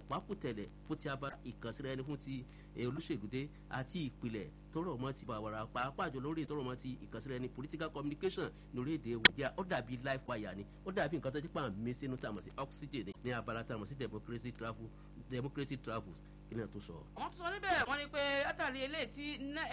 ọ̀pákùtẹ̀lẹ̀ fún ti abala ìkànsíra ẹni fún ti olùṣègùdé àti ìpìlẹ̀ tọrọ mọ́ ti bàwàrà pàápàá jọ lórí tọrọ mọ́ ti ìkànsíra ẹni political communication lórí èdè wàjà ó dàbí life wire ni ó dàbí nǹkan tó ti pa àmì sínú tàmọ̀ sí oxygen ní abala tàmọ̀ sí democracy travel democracy travels kí ni ẹ tó sọ. wọ́n tún sọ níbẹ̀ wọ́n ní pé látàrí eléyìí tí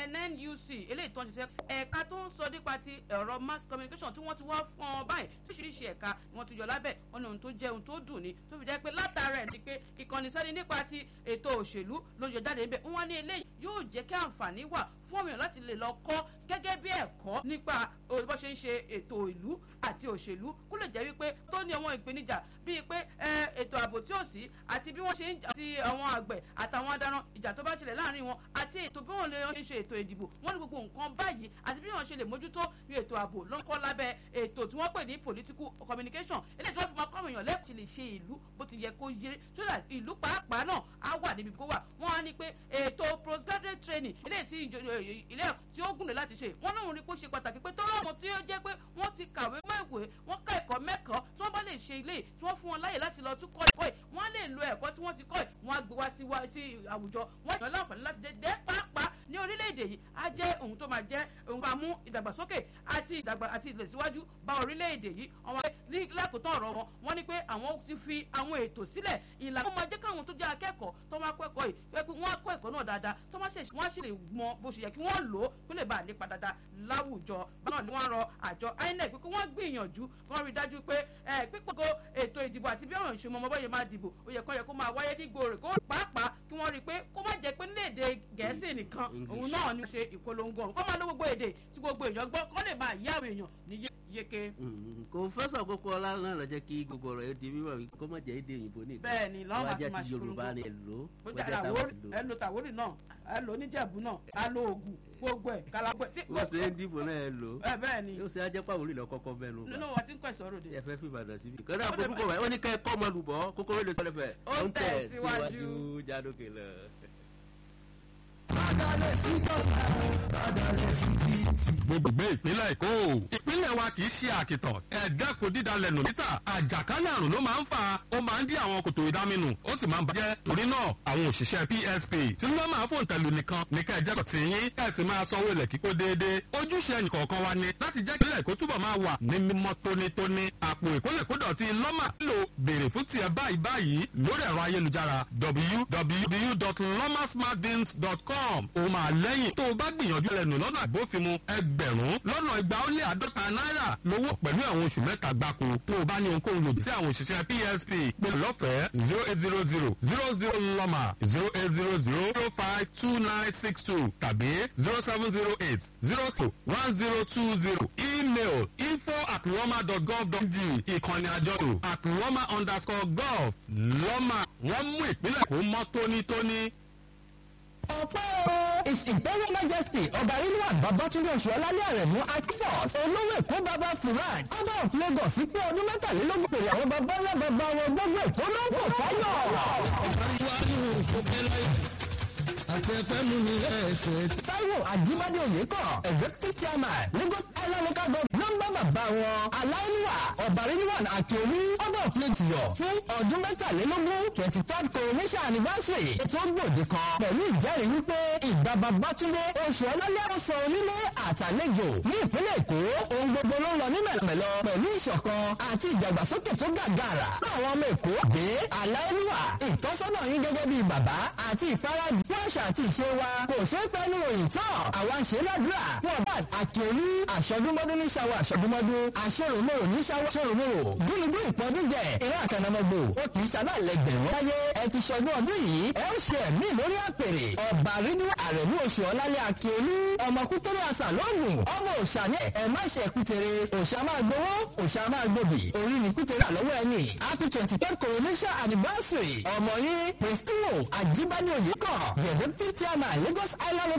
nuc eléyìí tó ń ṣiṣẹ́ ẹ̀ka tó ń sọ nípa ti ẹ̀rọ mass communication tí wọ́n ti wá fún ọ báyìí tíṣiríṣi ẹ̀ka ni wọ́n ti yọ lábẹ́ wọn ní ohun tó jẹ́ ohun tó dùn ni tó fi jẹ́ pé látara ẹ̀ ni pé ìkànnì sẹ́ni nípa ti ètò òṣèlú ló yọ jáde níbẹ̀ wọ́n ní eléyìí yóò jẹ́ kí àǹfààní wà fún ọmọ èèyàn láti lè lọ kọ́ gẹ́gẹ́ bí ẹ̀kọ́ nípa bó ṣe ń ṣe ètò ìlú àti òṣèlú kó lè jẹ́ wípé tó ní àwọn ìpèníjà bíi pé ètò ààbò tí ò sí àti bí wọ́n ṣe ń àti àwọn àgbẹ̀ àtàwọn adarán ìjà tó bá ṣẹlẹ̀ láàrin wọn àti ètò bí wọ́n lè ṣe ètò ìdìbò wọ́n ní gbogbo nǹkan báyìí àti bí wọ́n ṣe lè mójútó bí ètò ààbò ló ń kọ́ lábẹ́ ètò tí wọ́n pè ní political communication eléyìí tí wọ́n fi máa kọ́ àwọn èèyàn lẹ́kọ̀ọ́ lè ṣe ìlú bó ti yẹ kó yé so that ìlú pàápàá náà á wà níbi kó wà wọ́n á ní pé ètò postgraduate training eléyìí tí ilé tí ó gùn lè láti ṣe wọ́n náà rí kó ṣe pàtàkì pé tọ́lọ́ àwọn tí ó jẹ́ pé wọ́n ti kàwé mẹ́wèé wọ́n ká ẹ̀kọ́ mẹ́kọ̀ọ́ tí wọ́n bá lè ṣe ilé tí wọ́n fún wọn láyè láti lọ tún kọ́ ẹ̀kọ́ yìí wọ́n lè lo ẹ̀kọ́ tí wọ́n ti kọ́ yìí wọ́n á gbé wá sí wá sí àwùjọ wọ́n yàn láǹfààní láti dé dé pàápàá ní orílẹ̀-èdè yìí á jẹ́ ohun tó máa jẹ́ ohun tó máa mú ìdàgbàsókè àti ìdàgbà àti ìlọsíwájú bá orílẹ̀-èdè yìí àwọn ní lákòótán ọ̀rọ̀ wọn wọ́n ní pé àwọn ti fi àwọn ètò sílẹ̀ ìlànà wọn máa jẹ́ káwọn tó jẹ́ akẹ́kọ̀ọ́ tó máa kọ́ ẹ̀kọ́ yìí pé wọ́n á kọ́ ẹ̀kọ́ náà dáadáa tó máa ṣe wọ́n á ṣe lè mọ bó ṣe yẹ kí wọ́n lò ó kó lè bá a nípa dáadáa láwùjọ báwọn ni wọ́n rọ àjọ inec pé kí wọ́n gbìyànjú wọ́n rí dájú pé pípọ́gọ́ ètò ìdìbò àti bí ọ̀ràn ìṣòmọ̀ ọmọ bọ́yẹ máa dìbò ó yẹ kó yẹ kó máa wáyé ní gbòòrè kó pàápàá kí wọ́n rí i pé kó má jẹ́ pé nílẹ̀ èdè gẹ̀ẹ́sì nìkan òun náà ni ṣe ìpolongo ọ̀hún kó máa ló gbogbo èdè tí gbogbo èèyàn gbọ́ kó lè máa yá àwọn èèyàn ní yéke. kò fẹsọ̀ kókó ọlá náà lọ jẹ́ kí gbogbo ọ̀rọ̀ yóò di mímọ̀ wí kó má jẹ́ èdè òyìnbó nìkan. bẹ́ẹ̀ni lọ́wọ́ àti máa ṣe yorùbá ni èlò wọ́jà táwọn sì lò. ẹ lo tàwórì náà ẹ lo oníjẹ̀bú náà a lo oògùn gbogbo ẹ̀ kalagbẹ́. wọ́n ṣe ń dìbò náà ẹ lò. ẹ bẹ́ẹ̀ni. yóò ṣe ajẹ́ pàwọ́ orí lọ kọ́kọ́ bẹ́ẹ̀ ló bá. nínú wọn ti ń pẹ̀sọ́ ròde. ẹ fẹ́ fi ìbàdàn síbi. kọ́dà kó púpọ̀ wáyé ó ní kẹ́ ẹ kọ́ ọmọ lùbọ́ kókóró lè sọ́lẹ̀ fẹ́. ó ń tẹ̀ síwájú jádókè lọ. gbogbo ìpínlẹ̀ èkó ìpínlẹ̀ wa kì í ṣe àkìtàn ẹ̀ẹ́dẹ́kun dídalẹ̀ nù níta àjàkálẹ̀ àrùn ló máa ń fa ó máa ń dí àwọn kòtò ìdáminù ó sì máa ń bàjẹ́ torí náà àwọn òṣìṣẹ́ psp tí wọ́n máa fòun tẹ̀lú nìkan ní ká ẹ̀jẹ̀ kọ̀ tí yín ẹ̀ sì máa sanwó ilẹ̀ kíkó déédéé ojúṣe ẹnìkọ̀ọ̀kan wa ni láti jẹ́ kílẹ̀ kó túbọ̀ máa wà ní mímọ́ tónítóní àpò ìkólẹ̀kódọ̀tí lọ́mà lò béèrè fún tiẹ̀ báyìí báyìí lórí ẹ̀rọ ayélujára www.lomasmartbins.com ó máa lẹ́yìn tó o bá gbìyànjú lẹ́nu lọ́nà àbófinmu ẹgbẹ̀rún lọ́nà igba ó lé àádọ́ta náírà lówó pẹ̀lú àwọn oṣù mẹ́ta gbáko tó o bá ní ohunkóhun lòdì sí àwọn òṣìṣẹ́ psp pé lọ́fẹ̀ẹ́ zero eight zero zero zero zero lọ́mà zero eight zero zero zero five two nine six two tàbí zero seven zero eight zero two one zero two zero email info at lọ́mà dot gov dot g ìkànnì àjọyọ̀ at lọ́mà underscore gov lọ́mà wọ́n mú ìpínlẹ̀ kó mọ́ tónítóní ọpẹ́ o his imperial majesty ọba rilwan babatunde oṣuọlálẹ́ àrẹ̀mú akifos olówó èkó baba furan ọba of lagos pé ọdún mẹ́tàlélógún pèrè àwọn baba ńlá baba wọn gbogbo èkó ló ń fò fáyọ̀. ọ̀gá wa ní òkè láyé àti ẹ̀fẹ́ mú mi ẹ̀ṣẹ̀. taiwo ajibade oyeko executive chairman lagos island local government nọmba bàbá wọn aláìníwà ọba rilwan akiolu ọba of lagos fún ọdún mẹ́tàlélógún twenty third coronation anniversary ètò gbòde kan pẹ̀lú ìjẹ́rìí wípé ìgbà babatunde oṣù ọlọ́lẹ́ ọ̀sán onílé àtàlejò ní ìpínlẹ̀ èkó ohun gbogbo ló ń lọ ní mẹ̀lọ́mẹ̀lọ́ pẹ̀lú ìṣọ̀kan àti ìdàgbàsókè tó gàgàrà fún àwọn ọmọ èkó gbé aláìníwà ìtọ́sọ́nà yín gẹ́gẹ́ bíi bàbá àti ìfarajì fún àṣà àti ìṣe wa kò ṣe é fẹ́nu ròyìn tán àwa ń ṣe ládùúrà fún ọba àkíolú àṣọdúnmọ́dún ní ṣàwọ̀ àṣọdúnmọ́dún àṣọròmọ́rò ní ṣàwọ̀ àṣọròmọ́rò gúnugún ìpọ́dún jẹ ìran àkànnàmọ́gbò ó kì í ṣaláìlẹ́gbẹ̀rún láyé ẹ ti ṣọdún ọdún yìí ẹ ó ṣe ẹ̀mí lórí àpèrè ọba rídú àrẹ̀mú oṣù ọ̀lálẹ̀ àkíolú ọmọ kútẹ́rẹ́ àṣà lóògùn ọmọ òṣà ní ẹ má ṣe kútere òṣà máa gbowó òṣà máa gbòbì orí ni kútere àlọ́wọ́ ẹni happy twenty third coronation anniversary ọmọ yín prince timo ajibade oyekọ the deputy chairman lagos island